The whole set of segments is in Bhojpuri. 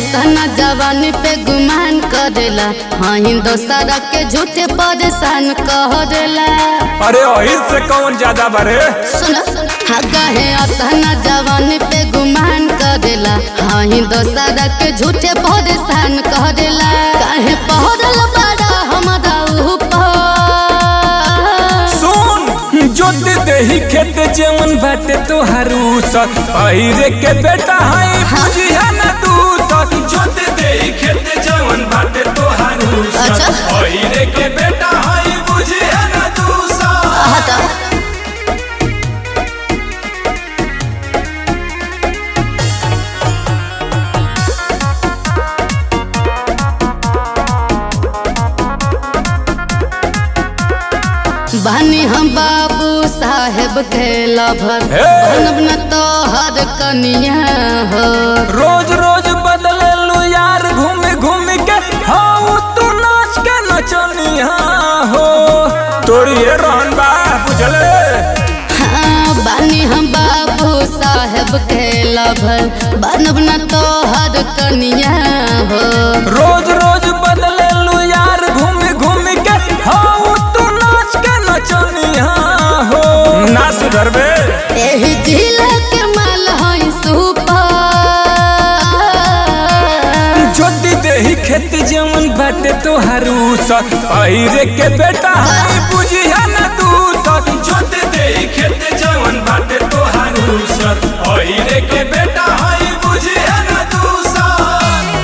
अतना जवानी पे गुमान करेला हाँ दोसरा के झूठे परेशान करेला अरे वही से कौन ज्यादा बरे सुन हाँ कहे अतना जवानी पे गुमान करेला हाँ दोसरा के झूठे परेशान करेला काहे पहरल बड़ा हमारा ऊपर सुन जोत देही खेत जेवन बाटे तोहारू सत पहिरे के बेटा है बुझिया ना तू सत जोत देही खेत जेवन बाटे तोहारू सत अच्छा। पहिरे के बेटा है बुझिया ना तू सत हटा बानी हम बाबू साहेब के लभर हे! बनब न तो हर कनिया हो रोज रोज बदले लू यार घूम घूम के हाँ तू नाच के नचनिया हो तोरी ये रहन बा बुझले हाँ बानी हम बाबू साहेब के लभर बनब न तो हर कनिया हो रोज रोज बदले लू यार घूम घूम के हाँ तू नाच के नचनिया हो ना सुधरबे एही जिला के माल हई सुपर जोती देही खेत जमन बाटे तोहारू सत पहिरे के बेटा है बुझिया ना तू सत जोती देही खेत जमन बाटे तोहारू सत पहिरे के बेटा है बुझिया ना तू सत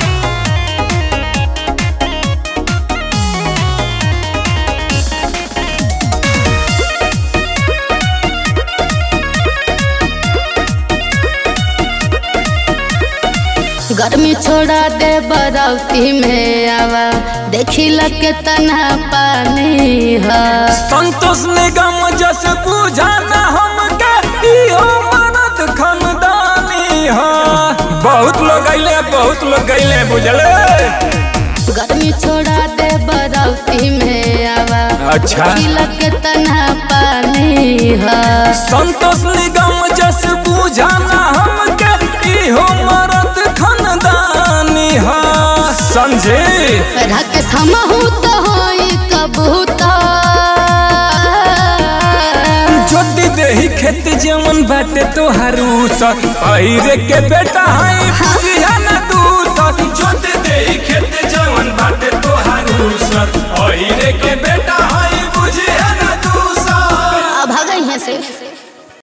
गर्मी छोड़ा दे बरौती में आवा देखी लगे तना पानी है संतोष निगम जस बुझाना हमके इहो मरद खानदानी हा बहुत लोग अइले बहुत लोग गइले बुझले गर्मी छोड़ा दे बरौती में आवा अच्छा। देखी लगे तना पानी है संतोष निगम जस बुझाना हमके इहो मरद खानदानी हा समझे रख समहू तो होई कबूतर जोती देही खेत जमन बाटे तोहारू सत पहिरे के बेटा है बुझिया ना तू सत जोती देही खेत जमन बाटे तोहारू सत पहिरे के बेटा है बुझिया ना तू सत अब भागई है से